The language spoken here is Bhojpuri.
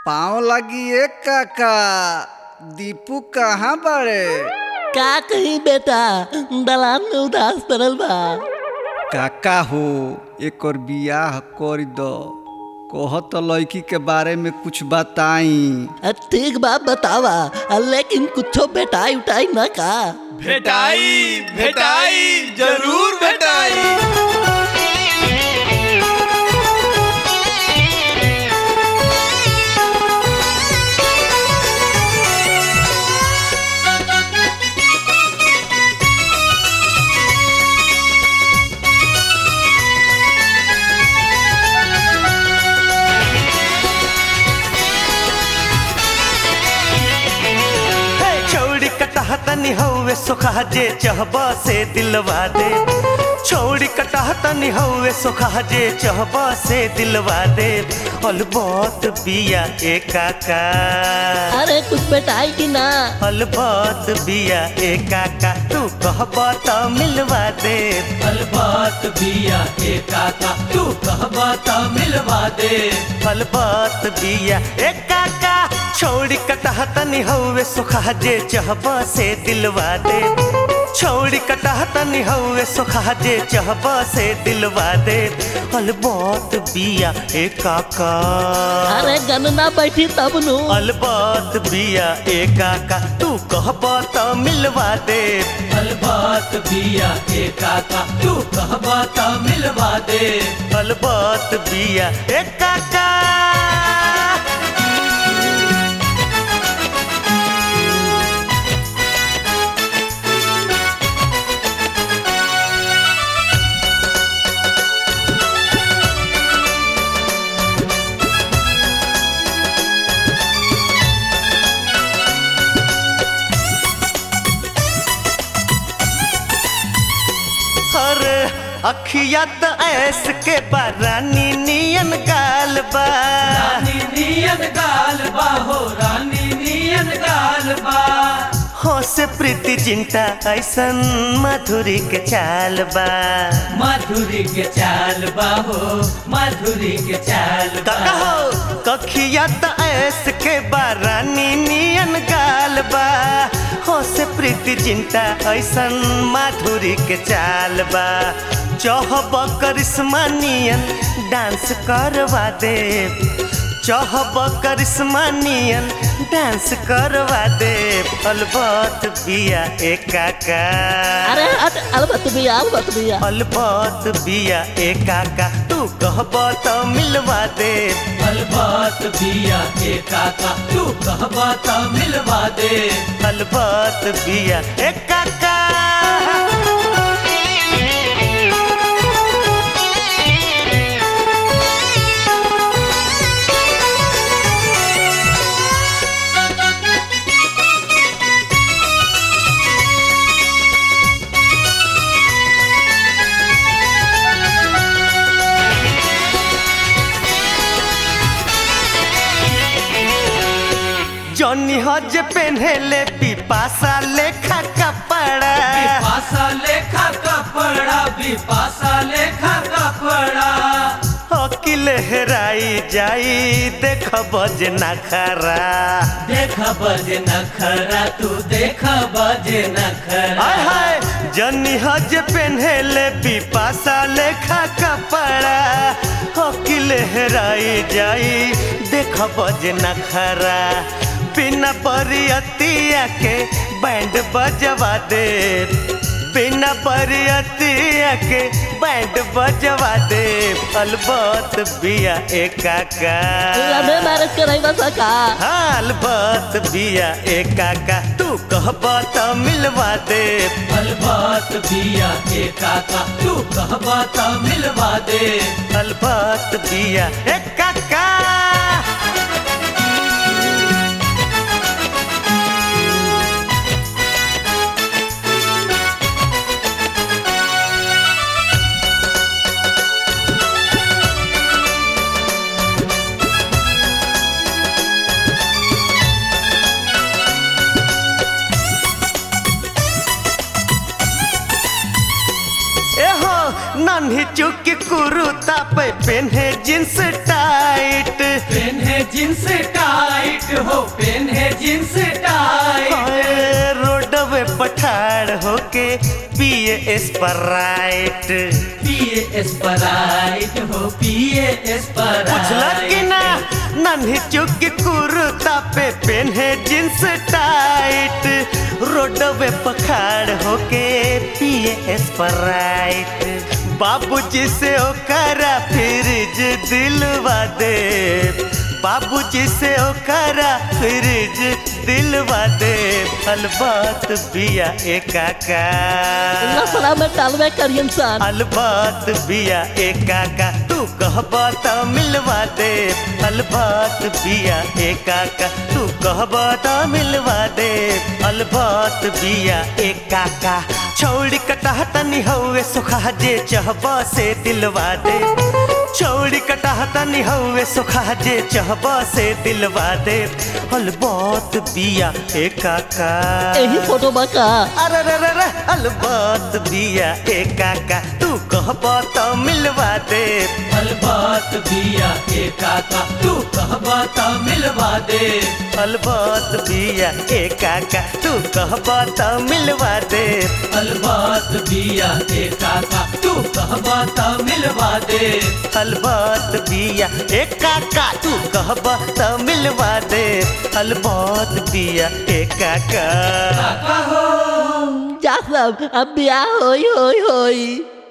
पाँव लगी एक काका दीपू कहाँ बड़े का कही बेटा दलान में उदास पड़ल बा काका हो एक और बियाह कर दो कह तो लड़की के बारे में कुछ बताई अ, ठीक बा बतावा अ, लेकिन कुछो बेटाई उठाई न का भेटाई भेटाई जरूर भेटाई छौड़ी कटह तनी हौवे सोखा जे चहब से दिलवा दे छौड़ी कटह तनी हौवे सोखा जे चहब से दिलवा दे अलबत बिया ए काका अरे कुछ बेटाई की ना अलबत बिया ए काका तू कहब त मिलवा दे अलबात बिया ए काका तू कहबा त मिलवा दे अलबत बिया ए काका छौड़ी कटह तनी हौवे सोखा जे चहब से दिलवा दे छौड़ी कटह तनी हौवे सोखा जे चहब से दिलवा दे अलबत बिया ए काका अरे गनना बैठी तब नु अलबत बिया ए काका तू कहब त मिलवा दे अलबात बिया ए काका तू कहबा त मिलवा दे अलबत बिया ए काका हर अखिया त ऐस के बारानी नियन गाल बा रानी नियन गाल बा हो रानी नियन गाल बा हो से प्रीति जिंटा ऐसन मधुरी के चाल बा माधुरी के चाल बा हो माधुरी के चाल बा काका हो कखिया त ऐस के बारानी नियन गाल बा हो से प्रीति जिंटा ऐसन माधुरी के चाल बा चहब करिश्मा नियन डांस करवा दे चहब करिश्मा नियन डांस करवा दे अलबत बिया ए काका अरे हट अलबत बिया अलबत बिया अलबत बिया ए काका तू कहब त मिलवा दे अलबात बिया ए काका तू कहबा त मिलवा दे अलबत बिया ए काका जॉनी हज पेन्हेले पिपासा लेखा कपड़ा बिपासा लेखा कपड़ा बिपासा लेखा कपड़ा अकिल हेराई जाई देख बज नखरा देख बजे नखरा तू देख बजे नखरा हाय हाय जनी हज पेन्हेले पिपासा लेखा कपड़ा अकिल हेराई जाई देख बज नखरा बिना बरियतिया के बैंड बजवा दे बिना बरियतिया के बैंड बजवा दे अलबत बिया ए काका लवे मैरिज कराई बस का अलबत बिया ए काका तू कहब त मिलवा दे अलबात बिया ए काका तू कहबा त मिलवा दे अलबत बिया ए काका एहो नन्ही चुकी कुरुता पे पेन्हे जींस टाइट पेन्हे जींस टाइट हो पेन्हे जींस टाइट हाय, रोडवे पठार होके पिए स्प्राइट पिए स्प्राइट हो पिए बुझला कि स्प्राइट ना नन्ही चुकी कुर्ता पे पेन्हे जींस टाइट रोडवे पखाड़ होके पिए स्प्राइट बाबूजी से ओकरा फ्रिज दिलवा दे बाबूजी से ओकरा फ्रिज दिलवा दे अलबात बिया एकाका लफड़ा में डालवे करियन सन अलबात बिया एकाका तू कहबा त मिलवा दे अलबात बिया एकाका तू कहबा त मिलवा दे अलबात बिया एकाका छौड़ी कटाह तनी हौवे सुखा जे चहबा से दिलवा दे छौड़ी कटाह तनी हौवे सुखा जे चहबा से दिलवा दे अलबात बिया एकाका यही फोटो बका अरे रे रे रे अलबात बिया एकाका तू कहबा त मिलवा दे अलबात बिया एकाका तू कहबा त मिलवा दे अलबात बिया एकाका तू कहबा त मिलवा दे अलबात बिया एकाका तू कहबा त मिलवा दे अलबात बिया एकाका तू कहबा त मिलवा दे अलबात बिया एकाका काका हो जा सब अब ब्याह होई होई होई